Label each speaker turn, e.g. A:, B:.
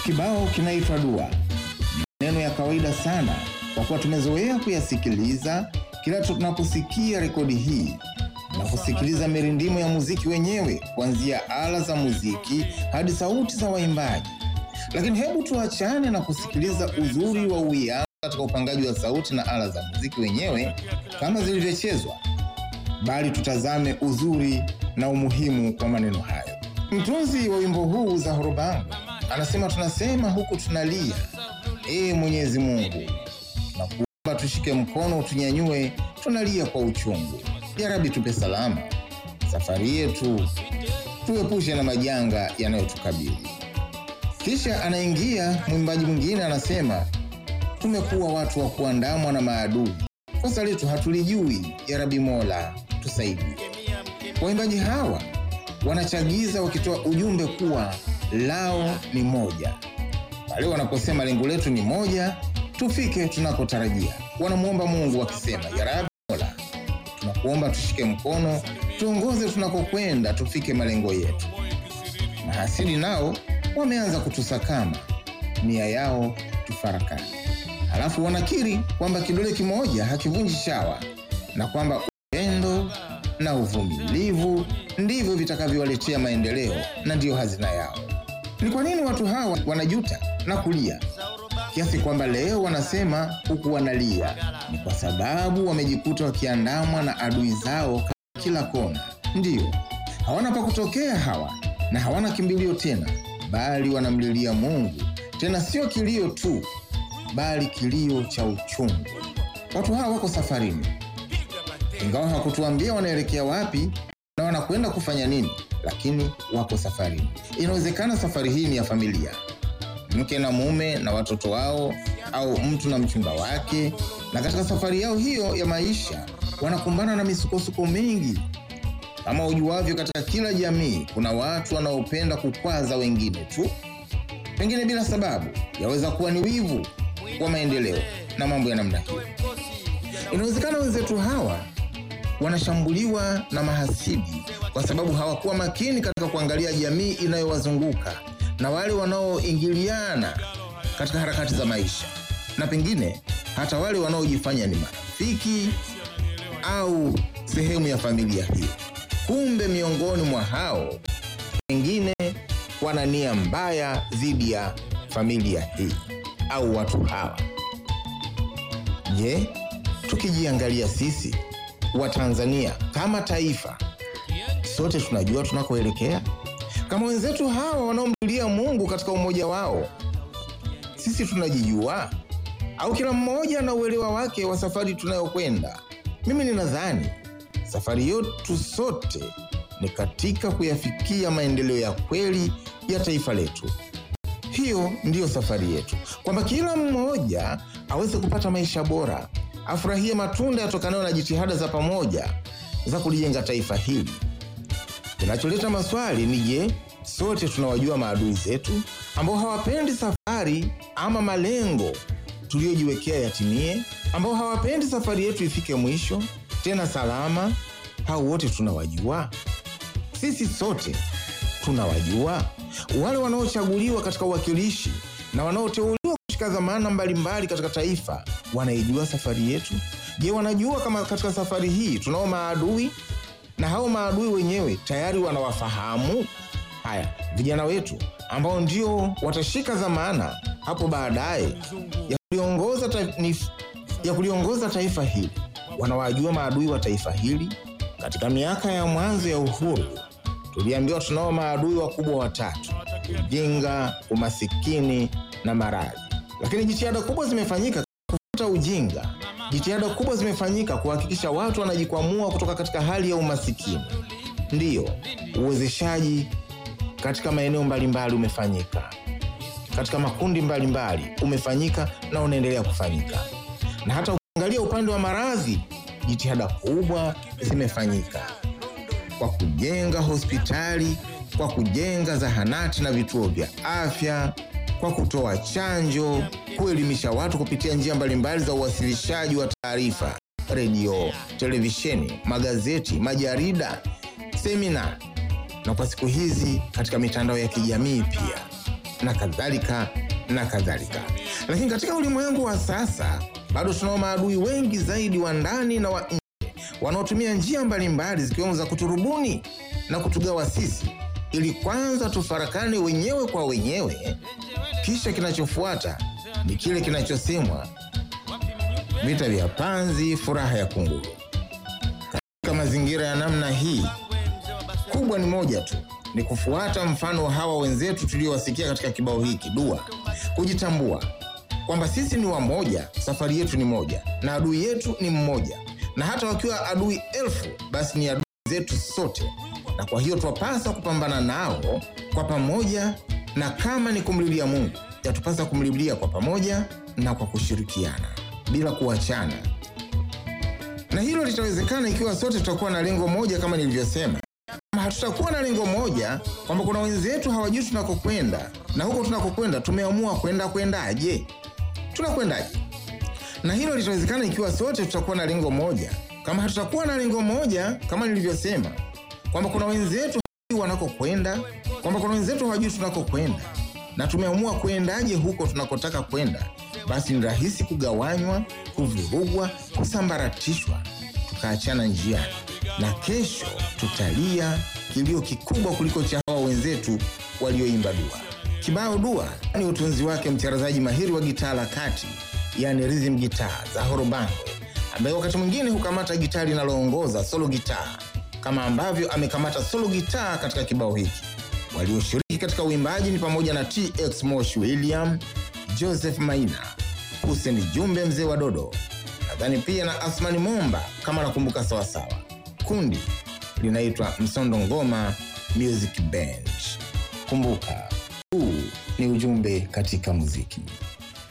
A: Kibao kinaitwa Dua. Ni maneno ya kawaida sana kwa kuwa tumezoea kuyasikiliza kila tunaposikia rekodi hii na kusikiliza mirindimo ya muziki wenyewe, kuanzia ala za muziki hadi sauti za waimbaji. Lakini hebu tuachane na kusikiliza uzuri wa uwiano katika upangaji wa sauti na ala za muziki wenyewe kama zilivyochezwa, bali tutazame uzuri na umuhimu wa maneno hayo. Mtunzi wa wimbo huu Zahoro Bangu anasema, tunasema huku tunalia, ee Mwenyezi Mungu, tunakuomba tushike mkono utunyanyue, tunalia kwa uchungu. Ya Rabbi, tupe salama safari yetu, tuepushe na majanga yanayotukabili. Kisha anaingia mwimbaji mwingine anasema, tumekuwa watu wa kuandamwa na maadui, kosa letu hatulijui. Ya Rabbi Mola tusaidie. Waimbaji hawa wanachagiza wakitoa ujumbe kuwa lao ni moja. Pale wanaposema lengo letu ni moja, tufike tunakotarajia. Wanamwomba Mungu wakisema, ya Rabbi Mola, tunakuomba tushike mkono, tuongoze tunakokwenda, tufike malengo yetu. Mahasidi nao wameanza kutusakama, nia yao tufarakane. Halafu wanakiri kwamba kidole kimoja hakivunji shawa na kwamba upendo na uvumilivu ndivyo vitakavyowaletea maendeleo na ndiyo hazina yao. Ni kwa nini watu hawa wanajuta na kulia kiasi kwamba leo wanasema huku wanalia? Ni kwa sababu wamejikuta wakiandamwa na adui zao kila kona. Ndiyo, hawana pa kutokea hawa na hawana kimbilio tena, bali wanamlilia Mungu, tena sio kilio tu, bali kilio cha uchungu. Watu hawa wako safarini, ingawa hawakutuambia wanaelekea wapi na wanakwenda kufanya nini, lakini wako safarini. Inawezekana safari hii ni ya familia, mke na mume na watoto wao, au mtu na mchumba wake, na katika safari yao hiyo ya maisha wanakumbana na misukosuko mingi. Kama ujuavyo, katika kila jamii kuna watu wanaopenda kukwaza wengine tu, pengine bila sababu. Yaweza kuwa ni wivu wa maendeleo na mambo ya namna hiyo. Inawezekana wenzetu hawa wanashambuliwa na mahasidi kwa sababu hawakuwa makini katika kuangalia jamii inayowazunguka na wale wanaoingiliana katika harakati za maisha, na pengine hata wale wanaojifanya ni marafiki au sehemu ya familia hiyo. Kumbe miongoni mwa hao wengine wana nia mbaya dhidi ya familia hii au watu hawa. Je, tukijiangalia sisi Watanzania kama taifa, sote tunajua tunakoelekea? Kama wenzetu hawa wanaomlilia Mungu katika umoja wao, sisi tunajijua au kila mmoja na uelewa wake wa safari tunayokwenda? Mimi ninadhani safari yetu sote ni katika kuyafikia maendeleo ya kweli ya taifa letu. Hiyo ndiyo safari yetu, kwamba kila mmoja aweze kupata maisha bora, afurahie matunda yatokanayo na jitihada za pamoja za kulijenga taifa hili. Kinacholeta maswali ni je, sote tunawajua maadui zetu ambao hawapendi safari ama malengo tuliyojiwekea yatimie, ambao hawapendi safari yetu ifike mwisho tena salama? Hao wote tunawajua? Sisi sote tunawajua? Wale wanaochaguliwa katika uwakilishi na wanaoteuliwa kushika dhamana mbalimbali katika taifa wanaijua safari yetu? Je, wanajua kama katika safari hii tunao maadui na hao maadui wenyewe tayari wanawafahamu? Haya, vijana wetu ambao ndio watashika dhamana hapo baadaye ya kuliongoza ta, ya kuliongoza taifa hili wanawajua maadui wa taifa hili? Katika miaka ya mwanzo ya uhuru tuliambiwa tunao maadui wakubwa watatu: ujinga, umasikini na maradhi. Lakini jitihada kubwa zimefanyika kufuta ujinga. Jitihada kubwa zimefanyika kuhakikisha watu wanajikwamua kutoka katika hali ya umasikini. Ndiyo, uwezeshaji katika maeneo mbalimbali umefanyika, katika makundi mbalimbali umefanyika na unaendelea kufanyika, na hata ukiangalia upande wa maradhi, jitihada kubwa zimefanyika kwa kujenga hospitali, kwa kujenga zahanati na vituo vya afya, kwa kutoa chanjo, kuelimisha watu kupitia njia mbalimbali za uwasilishaji wa taarifa, redio, televisheni, magazeti, majarida, semina na kwa siku hizi katika mitandao ya kijamii pia. na kadhalika na kadhalika. Lakini katika ulimwengu wa sasa bado tunao maadui wengi zaidi wa ndani na wa nje wanaotumia njia mbalimbali zikiwemo za kuturubuni na kutugawa sisi, ili kwanza tufarakane wenyewe kwa wenyewe, kisha kinachofuata ni kile kinachosemwa vita vya panzi, furaha ya kunguru. Katika mazingira ya namna hii, kubwa ni moja tu, ni kufuata mfano wa hawa wenzetu tuliowasikia katika kibao hiki dua, kujitambua kwamba sisi ni wamoja, safari yetu ni moja na adui yetu ni mmoja, na hata wakiwa adui elfu, basi ni adui zetu sote, na kwa hiyo twapasa kupambana nao kwa pamoja, na kama ni kumlilia Mungu, yatupasa kumlilia kwa pamoja na kwa kushirikiana bila kuachana, na hilo litawezekana ikiwa sote tutakuwa na lengo moja, kama nilivyosema. Kama hatutakuwa na lengo moja, kwamba kuna wenzetu hawajui tunakokwenda, na huko tunakokwenda tumeamua kwenda kwendaje, tunakwendaje? Na hilo litawezekana ikiwa sote tutakuwa na lengo moja. Kama hatutakuwa na lengo moja, kama nilivyosema, kwamba kuna wenzetu hawajui wanakokwenda, kwamba kuna wenzetu hawajui tunakokwenda, na tumeamua kwendaje huko tunakotaka kwenda, basi ni rahisi kugawanywa, kuvurugwa, kusambaratishwa, tukaachana njiani, na kesho tutalia kilio kikubwa kuliko cha hawa wenzetu walioimba dua. Kibao dua ni utunzi wake mcharazaji mahiri wa gitaa la kati, yani rhythm gitaa za Horobangwe, ambaye wakati mwingine hukamata gitaa linaloongoza solo gitaa, kama ambavyo amekamata solo gitaa katika kibao hiki. Walioshiriki katika uimbaji ni pamoja na TX Moshi William, Joseph Maina, Hussein Jumbe mzee wa Dodo, nadhani pia na Asmani Momba kama nakumbuka sawasawa. Kundi linaitwa Msondo Ngoma Music Band. Kumbuka, huu ni ujumbe katika muziki.